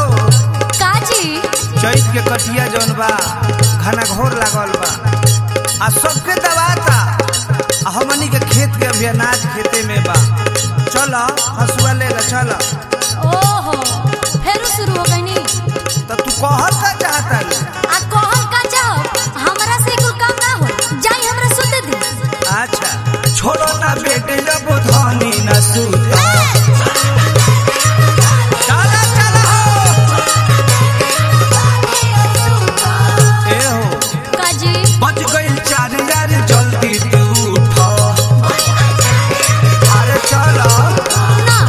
काजी चैत के कटिया जौन बा घना घोर लागल बा आ सबके दबाता आ हमनी के खेत के अभी अनाज खेते में बा चल हसुआ ले ला चल ओहो फेरू शुरू हो गईनी तो तू कहल का चाहता रे आ कहल का जाओ हमरा से कुल काम ना हो जाई हमरा सुते दी अच्छा छोड़ो ना बेटे जब धनी न सूता चला चला हो ए हो काजी बच गई चार यार जल्दी तू उठो अरे चलो ना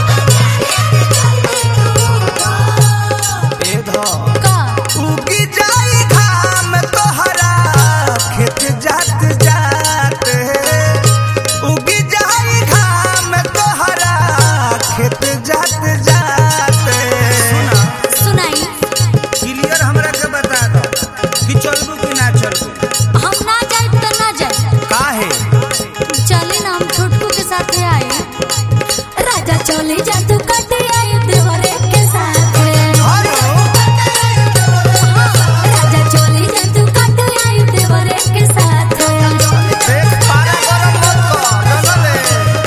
ए धो का उगी जाई घाम तोहरा खेत जात जात उगी जाई घाम तोहरा खेत जात जात सुना सुनाई क्लियर हमरा के बता दो कि चलबू कि ना चलबू हम ना जाए तो ना जाए काहे चले ना हम छोटकू के साथ आए राजा चले जा तू कटे आए देवरे के साथ हेलो राजा चले जा तू कटे आए देवरे के साथ देख पारा गरम मत कर डलले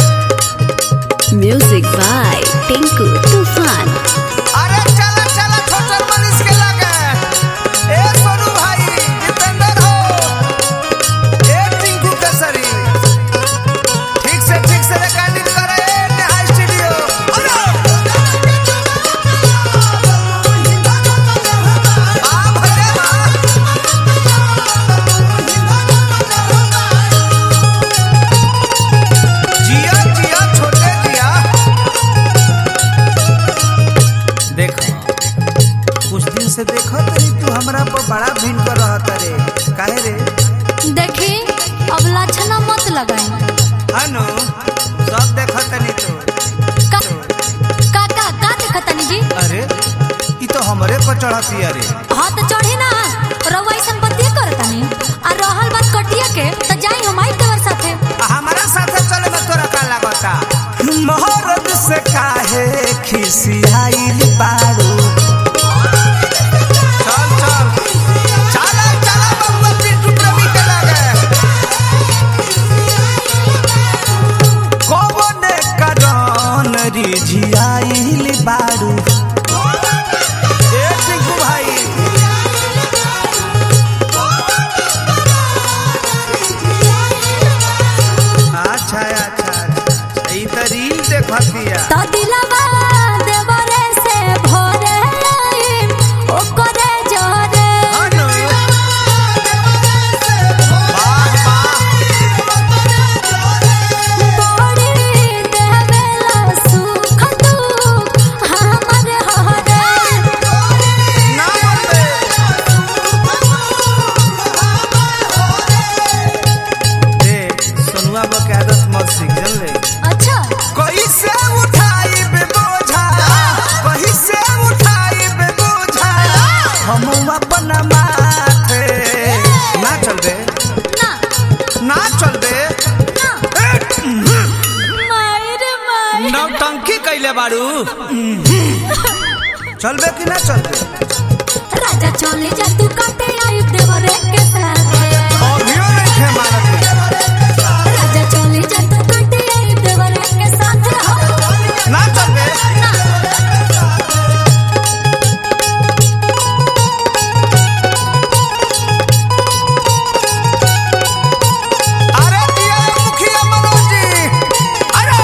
Music by Tinku Tufan. अरे चला चला छोटे मनीष के लगे ए सोनू भाई दीपेंद्र हो ए टिंकू केसरी ठीक से ठीक से रिकॉर्डिंग करे नेहा स्टूडियो अरे आ भले बा जिया जिया छोटे जिया देखो कुछ दिन से देखो तरी तू हमरा पर बड़ा भिन कर रहत रे काहे रे देखी अब लाछना मत लगाई हनु सब देखो तनी तो का का का का देखतनी जी अरे ई तो हमरे पर चढ़ती अरे हाँ तो चढ़ी ना रउआ ऐसन बतिया करतनी आ रहल बात कटिया के तो जाई हम आई देवर साथे आ हमारा साथे चले में तोरा का लागता मोहरत से काहे खिसियाइल बाड़ू चल चल चला चला बबुआ पिंटू प्रेमी के लगे कौन करन रिझियाइल बाड़ू ए टिंकू भाई अच्छा अच्छा अच्छा ई त रील देखतिया तो दिलवा देवरे से भोरे आई ओकरे जोरे हनु वाह वाह बड़ी देवेला सुख दुख हमर हरे ना मरबे देख सोनुआ बा के आदत मत सीख जानले अच्छा कैसे उठाई बे बोझा कैसे उठाई बे बोझा हम अपन माथे ना चल बे ना ना चल बे ना मायर मायर नौटंकी कैले बाड़ू चलबे कि ना चलबे राजा चले जा तू काटे आई देवरे के साथ अभियो नहीं थे मारत राजा चले जा तू काटे आई देवरे के साथ रहो ना चलबे ना अरे दिया रे मुखिया मनोज जी अरे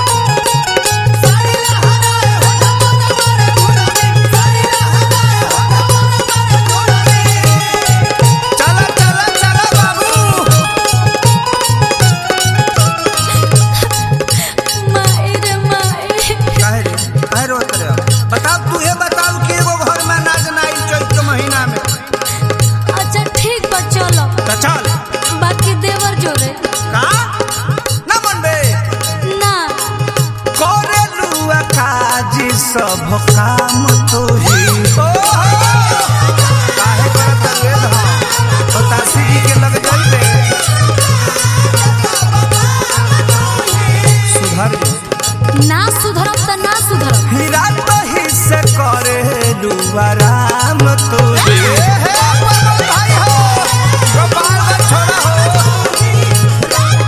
चला चला चला बाबू मायर मायर काहे रे आराम तुझे ए हे पवन भाई हो गोपालगंज छोड़ा हो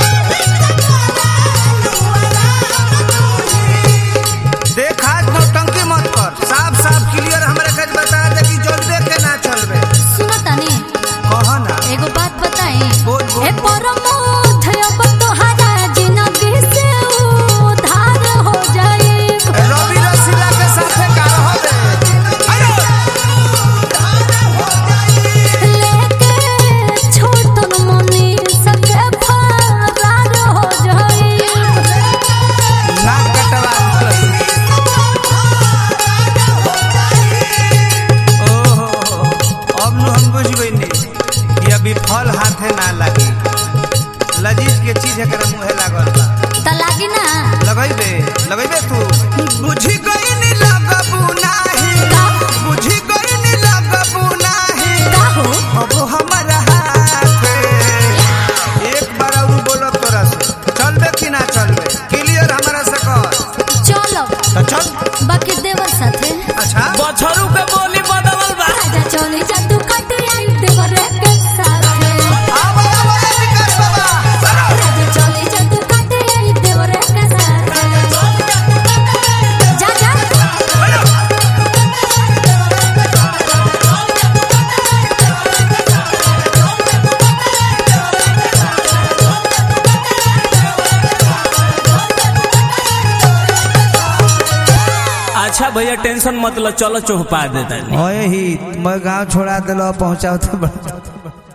देख हाथ नौटंकी मत कर साफ साफ क्लियर हमरा के बता दे कि चलबे के ना चलबे सुनो तनी कह ना एगो बात बताई बोल, बोल। ए परमोध अब तोहरा जिंदगी से उधार हो जाए रवि रसीला के साथे का रहबे लेके छोटन मनी सके फरार हो जाए नाक कटवा ओहो अब नु हम बुझ गइनी कि अभी फल हाथे ना लागी लजीज के चीज एकरा मुंहे लागल बा त लागी ना लगैबे लगैबे तू बुझी गइनी लगबू नाही का बुझी गइनी लगबू नाही का हो अब हमारा हाथ एक बार और बोलो तोरा से चलबे कि ना चलबे क्लियर हमरा से कर चलो तो चल बाकी देवर साथे अच्छा बछरू के बोली बदलल बा राजा चले जा तू कट आई देवर के साथे आवा आवा विकास बाबा राजा चले जा तू कट आई देवर के साथे जा जा अच्छा भैया टेंशन मत लो चलो चौपा देता ओए ही मैं गांव छोड़ा दिलो पहुंचाओ तो बड़ा